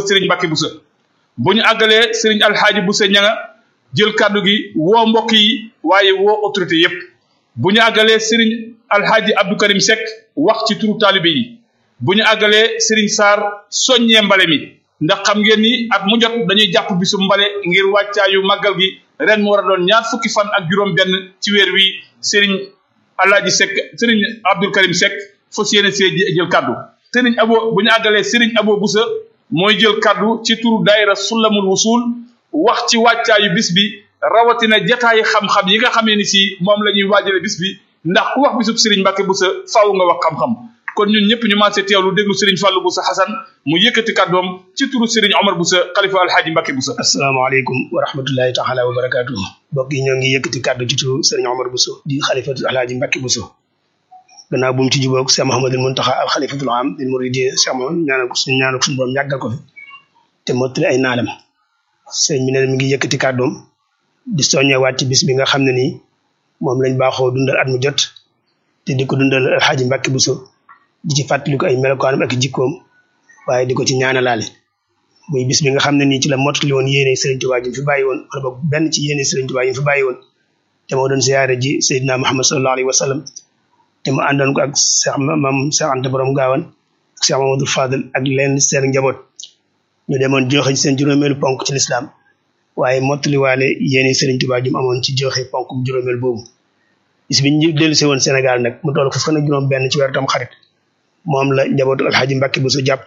Serigne Mbacke Boussa bu ñu àggalee Serigne Alxaaji Boussa ñanga jël kàddu gi woo mbokk yi waaye woo autorité yépp bu ñu àggalee Serigne Alxaaji Abdou Karim Seck wax ci turu taalibe yi bu ñu àggalee Serigne Sarr soññee mbale mi ndax xam ngeen ni at mu jot dañuy jàpp bisu mbale ngir wàccaayu màggal gi ren mu war a doon ñaar fukki fan ak juróom benn ci weer wi Serigne Alaaji Seck Serigne Abdou Karim Seck fas yéene see jël kaddu Serigne Abo bu ñu àggalee Serigne Abo Boussa mooy jël kaddu ci turu daayira Sulamul Wusul wax ci wàccaayu bis bi rawatina jataayi xam-xam yi nga xamee ni si moom la ñuy waajale bis bi ndax ku wax bisub Serigne Mbacke Boussa faaw nga wax xam-xam kon ñun ñëpp ñu maasee teewlu déglu Serigne Fallou Boussa Hassan mu yëkkati kàddoom ci turu Serigne Omar Boussa xalifa alxaaji Mbacke Boussa. asalaamaaleykum wa rahmatullahi taala wa barakaatu. mbokk yi ñoo ngi yëkkati kàddu ci turu Serigne Omar Boussa di xalifa alxaaji Mbacke Boussa. gannaaw bu mu ci jubóog Cheikh Mouhamadul Mountakha al xalifatul am lil muridin Cheikh Mouhamed ñaanal ko suñu ñaanal ko suñu borom yàggal ko fi te mottali ay naalam sëñ bi ne mi ngi yëkkati kàddoom di soññewaat ci bis bi nga xam ne nii moom lañ baaxoo dundal at mu jot te di ko dundal alxaaji Mbacke Boussa di ci fàttaliku ay melokaanam ak jikkoom waaye di ko ci ñaanalaale muy bis bi nga xam ne nii ci la mottali woon yéene Serigne Touba ji fi bàyyi woon wala boog benn ci yéene Serigne Touba yi fi bàyyi woon te moo doon ziyaare ji Seydina Muhammad sallallahu alayhi wa sallam te mu àndoon ko ak Cheikh Mam Cheikh Anta Borom Gaawan ak Cheikh Mamadou Fadel ak leen seen njaboot ñu demoon joxe ci seen juróomeelu ponk ci lislaam waaye mottaliwaale yéene Serigne Touba ji mu amoon ci joxe ponk juróomeel boobu bis bi ñu dellu si woon Sénégal nag mu toll ko fan ak juróom benn ci weeru tam xarit moom la njabootu alxaaji Mbacke Bousso jàpp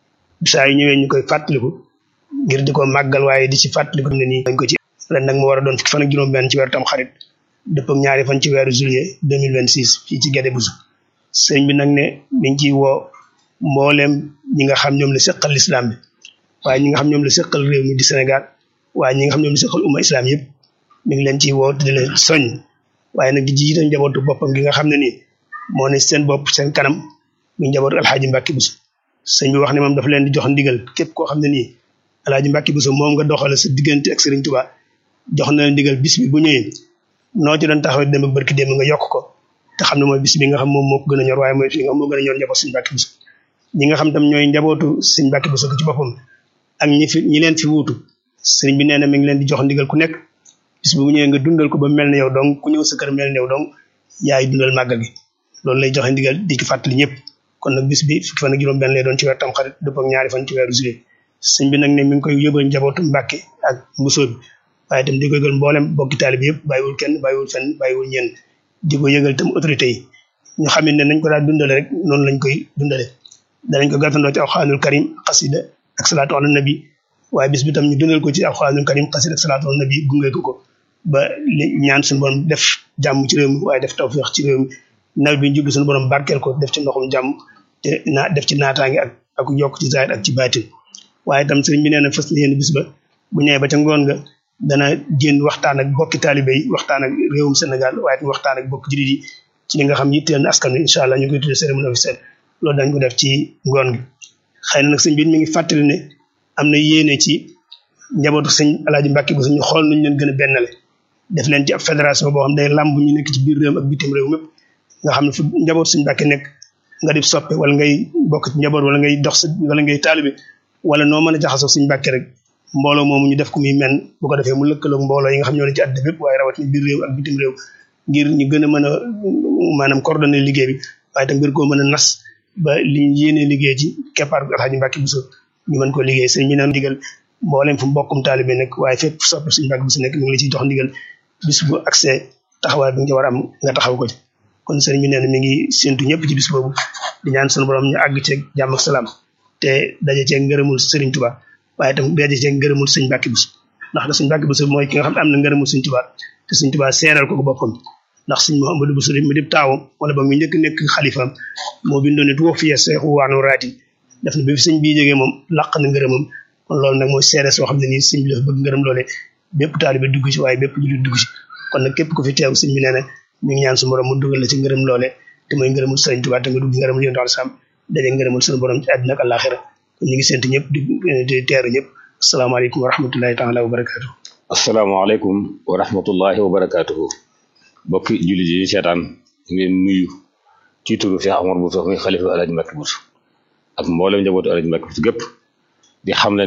saa yu ñëwee ñu koy fàttaliku ngir di ko màggal waaye di ci fàttaliku ne nii dañ ko ci ren nag mu war a doon fukki fan ak juróom benn ci weeru tam xarit dëpp ak ñaari fan ci weeru juillet deux mille vingt six fii ci Guédé Bousso sëñ bi nag ne mi ngi ciy woo mbooleem ñi nga xam ñoom la seqal lislaam bi waaye ñi nga xam ñoom la seqal réew mi di Sénégal waaye ñi nga xam ñoom la seqal umma islam yëpp mi ngi leen ciy woo di leen soñ waaye nag di jiite njabootu boppam gi nga xam ne nii moo ne seen bopp seen kanam mi njabootu alxaaji Mbacke Bousso sëñ bi wax ne moom dafa leen di jox ndigal képp koo xam ne nii alxaaji Mbacke Bousso moom nga doxale sa diggante ak Serigne Touba jox na leen ndigal bis bi bu ñëwee noo ci doon taxawee dem ak barki dem nga yokk ko te xam ne mooy bis bi nga xam moom moo ko gën a ñor waaye mooy fi nga moo gën a ñor njaboot Serigne Mbacke Bousso ñi nga xam tam ñooy njabootu Serigne Mbacke Bousso ci boppam ak ñi fi ñi leen fi wuutu sëriñ bi nee na mi ngi leen di jox ndigal ku nekk bis bu ñëwee nga dundal ko ba mel ne yow donc ku ñëw sa kër mel ne yow donc yaay dundal màggal gi loolu lay joxe ndigal di ci fàttali ñëpp kon nag bis bi fukki fan ak juróom benn lay doon ci weer tam xarit dëpp ak ñaari fan ci weeru juillet sëñ bi nag ne mi ngi koy yóbbal njabootu Mbàkke ak mbusoo bi waaye itam di ko yëgal mboolem bokki taalibe yëpp bàyyiwul kenn bàyyiwul fenn bàyyiwul ñenn di ko yëgal itam autorité yi ñu xam ne nañ ko daal dundale rek noonu lañ koy dundale danañ ko gàttandoo ci alxuraanul karim xasida ak salaatu ala nabi waaye bis bi tam ñu dundal ko ci alxuraanul karim xasida ak salaatu ala nabi gunge ko ko ba li ñaan suñu borom def jàmm ci réew mi waaye def tawfeex ci réew mi nawet bi ñu jublu suñu borom barkeel ko def ci ndoxum jàmm te naa def ci naataange ak ak yokk ci zaahir ak ci baatin waaye itam sëriñ bi nee na fas yéene bis ba bu ñëwee ba ca ngoon nga dana génn waxtaan ak bokki taalibe yi waxtaan ak réewum Sénégal waaye itam waxtaan ak bokki jullit yi ci li nga xam yitteel na askan wi incha allah ñu koy tuddee cérémonie officielle loolu dañ ko def ci ngoon gi xëy na nag sëñ bi mi ngi fàttali ne am na yéene ci njabootu sëñ Alaaji Mbàkke bu ñu xool nuñ leen gën a bennale def leen ci ab fédération boo xam day làmb ñu nekk ci biir réew ak bitim réew mépp nga xam ne fu njaboot suñ Mbàkke nekk nga di soppe wala ngay bokk ci njaboot wala ngay dox wala ngay taalibe wala noo mën a jaxasoo suñ Mbàkke rek mbooloo moomu ñu def ko muy men bu ko defee mu lëkkaloog mbooloo yi nga xam ñoo ne ci àddina bépp waaye rawatina biir réew ak bitim réew ngir ñu gën a mën a maanaam coordonner liggéey bi waaye tam ngir koo mën a nas ba li ñu yéenee liggéey ci keppaar Alxaaji Mbàkke Bousso ñu mën ko liggéey sëñ bi naan digal mboolem fu mbokkum taalibe nekk waaye fépp soppe suñ Mbàkke Bousso nekk mi ngi la ciy jox ndigal bis bu accès taxawaay bi nga war a am nga taxaw ko ci kon sëriñ bi nee na mi ngi séntu ñëpp ci bis boobu di ñaan sunu borom ñu àgg ceeg jàmm ak salaam te daje ceeg ngërëmul sëriñ Tuubaa waaye itam daje ceeg ngërëmul sëñ Mbàkke Bousso ndax da sëñ Mbàkke Bousso mooy ki nga xam ne am na ngërëmul sëñ Tuubaa te sëñ Tuubaa seeral ko ko boppam ndax sëñ Mouhamadou Bousso mi dib taawam wala ba mu njëkk nekk xalifaam moo bindoon ne tuwa fiye seexu waanu raati def na ba fi sëñ bii jógee moom laq na ngërëmam kon loolu nag mooy seere soo xam ne nii sëñ bi dafa bëgg ngërëm loole bépp taalibe dugg ci waaye bépp jullit dugg ci kon nag képp ku fi teew sëñ bi nee na mi ngi ñaan suñu borom mu dugal la ci ngërëm loole te mooy ngërëmul sëriñ Tuubaa te nga dugg ngërëmul yonent al sam daje ngërëmul suñu borom ci àddina ak àllaaxira kon ñu ngi séntu ñëpp di di teeru ñëpp asalaamaaleykum wa rahmatullahi taala wa barakaatu asalaamaaleykum wa rahmatullahi wa barakaatuhu bokki jullit yi seetaan ngeen nuyu ci turu Cheikh Omar Bousso muy xalifa Alaaji Mbàkke Bousso ak mboolem njabootu Alaaji Mbàkke Bousso gépp di xam ne